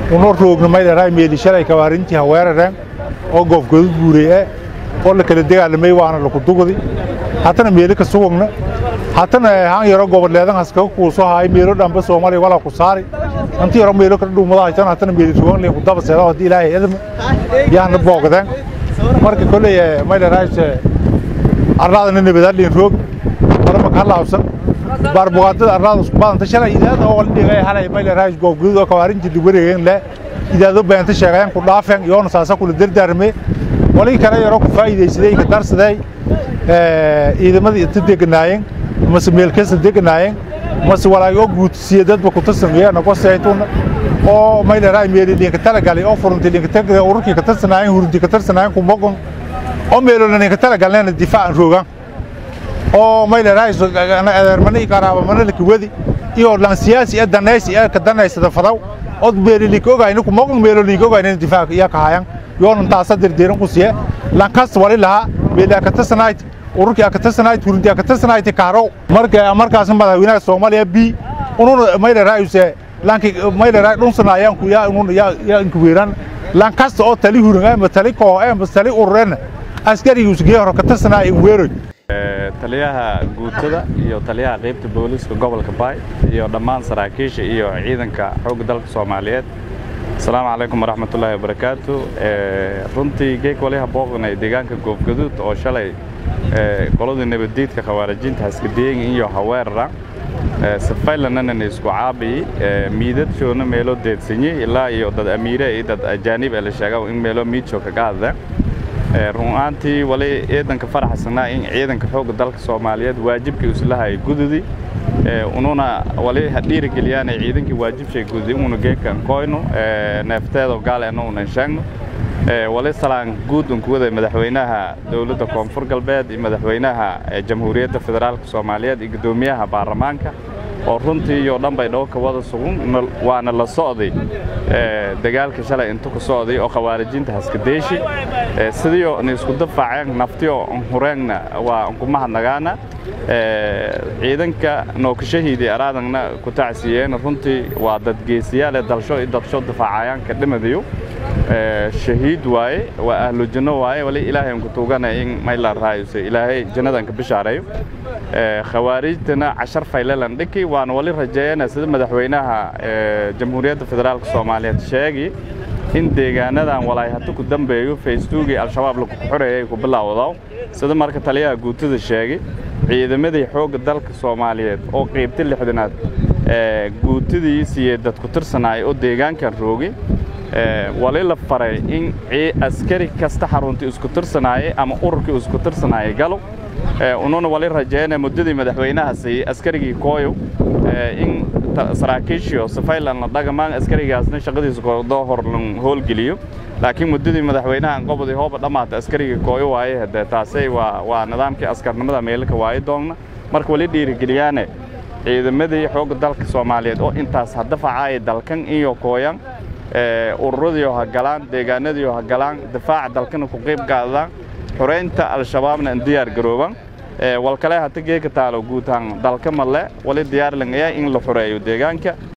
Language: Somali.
unoo roogna maydharaa meeli shalay kabaarintii haweerareen oo goofgodu guureye oo la kala dagaalamay waana laku dugdi haddana meeli ka sugagna haddana han yaro goboleedan haskaga kuuso haay meelo dhanba soomaaliya walaa ku saari inti yaro meelo kala dhuumada haytan haddana meeli rogan liin ku daba seeda haddii ilaahay idma yaana boogdeen marka kolley maydharaayse arlaadana nabadaan liin roog marama ka laabsan baarbugaadada arlaada isku badanta shalay idaada oo la dhigay halay maydharaay goofgodu oo kabaarin jirdi wareegeen le idaado beenta sheegayaan ku dhaafeen yoona saasa kula dardaarme walii kale yaro ku faa'iidaysaday ka darsaday ciidamadii inta deganaayeen mase meelkasta deganaayeen mase walaagoo guutisiye dadba ku tarsameeya nago saytuna oo maydharaay meeli dhinka talagalay oo furunti dhinka tagay ururkii ka tarsanaayeen hurunti ka tarsanaayeen ku mogon oo meelona dhinka talagalneena difaacan roogan oo maydharaay adeermana iyo qaraabamana laka wadi iyo lan siyaasi ee danaysi ee ka danaysada fadaw od meelilinka ogayna ku mogon meelolinka ogayna difaac iya ka hayan yoona taasa dirdiiran ku siye lankas wali lahaa meeli akatasanayd ururkii akatasanayd huruntii akatasanayd kaaro marka markaas madaxweynaha soomaaliya b ununa maydharaayuse lanki maydharaay dhunsanayaan ku yaa ununa yaa yaa inkuweeran lankasta oo tali hurun ama tali koo ama tali ururena askarigiisu gee hore katasanaay inweeroy taliyaha guutada iyo taliyaha qaybta booliiska gobolka baay iyo dhammaan saraakiisha iyo ciidanka xoogga dalka soomaaliyeed asalaamu calaykum waraxmatullaahi wabarakaatu runtii geeg waliha booqnay deegaanka goofgaduud oo shalay qoladii nabaddiidka khawaarijiinta haskadiyeen iyo haweerara safaylanana isku caabiyi miidadjoona meelo deedsanyey ilaa iyo dad amiire iyo dad ajaanib ee la sheega in meelo miidjo kaga hadla runaantii wali ciidanka faraxsanaa in ciidanka xoogga dalka soomaaliyeed waajibkii islahay gududi ununa wali dhiirigeliyaan ciidankii waajibshay gududi una geekan koyno neefteedo gaaleena unan sheegno wali salaan guud unkuwada madaxweynaha dowladda koonfur galbeed iyo madaxweynaha jamhuuriyadda federaalka soomaaliyeed iyo guddoomiyaha baarlamaanka oo runtii iyo dhan bay dhowka wada sugun waana la socday dagaalka shalay inta ku socday oo khawaarijiinta haskadeeshi sidiio na isku dafaaceen naftiyo hureenna waa nkumahadnagaana ciidanka nookashahiidii araadangna ku tacsiiyeen runtii waa dad geesiyaale dalsho iyo dadsho dafaacayaan ka dhimadayo shahiid waaye waa ahlu janno waaye wali ilaahay ku tuugana in mayla raayuse ilaahay jannadan ka bishaareeyo khawaarijtana cashar faylelan dhiki waana wali rajeeyana sida madaxweynaha jamhuuriyadda federaalka soomaaliyeed sheegi in deegaanadan walaay hata ku dambeeyo facebookii al-shabaab lagu xoreeyay ku bilaawdo sida marka taliyaha guutada sheegay ciidamadii xoogga dalka soomaaliyeed oo qaybta lixdanaad guutadii siiyey dad ku tirsanaay oo deegaankan roogay wali la faray in askari kasta xaruntii isku tirsanaayay ama ururkii isku tirsanaayay galo ununa wali rajeeyana muddadii madaxweynaha siiyey askarigii kooyo in saraakiishiyo safaylan la dhagamaan askarigaasna shaqadiisa koodoo hor lan howlgeliyo laakiin muddadii madaxweynaha qobodii hooba dhammaata askarigii kooyo waaye hadee taasay waa waa nidaamkii askarnimada meelka waaye doonna marka wali dhiirigeliyaane ciidamadii xoogga dalka soomaaliyeed oo intaas hadafacaaya dalkan iyo kooyan ururadiio ha galaan deegaanadiio ha galaan difaaca dalkana ku qayb qaadaan xoreynta al-shabaabna in diyaar garoobaan walkale hata geeka taalo guutaan dalka male wali diyaarlangaya in la xoreeyo deegaanka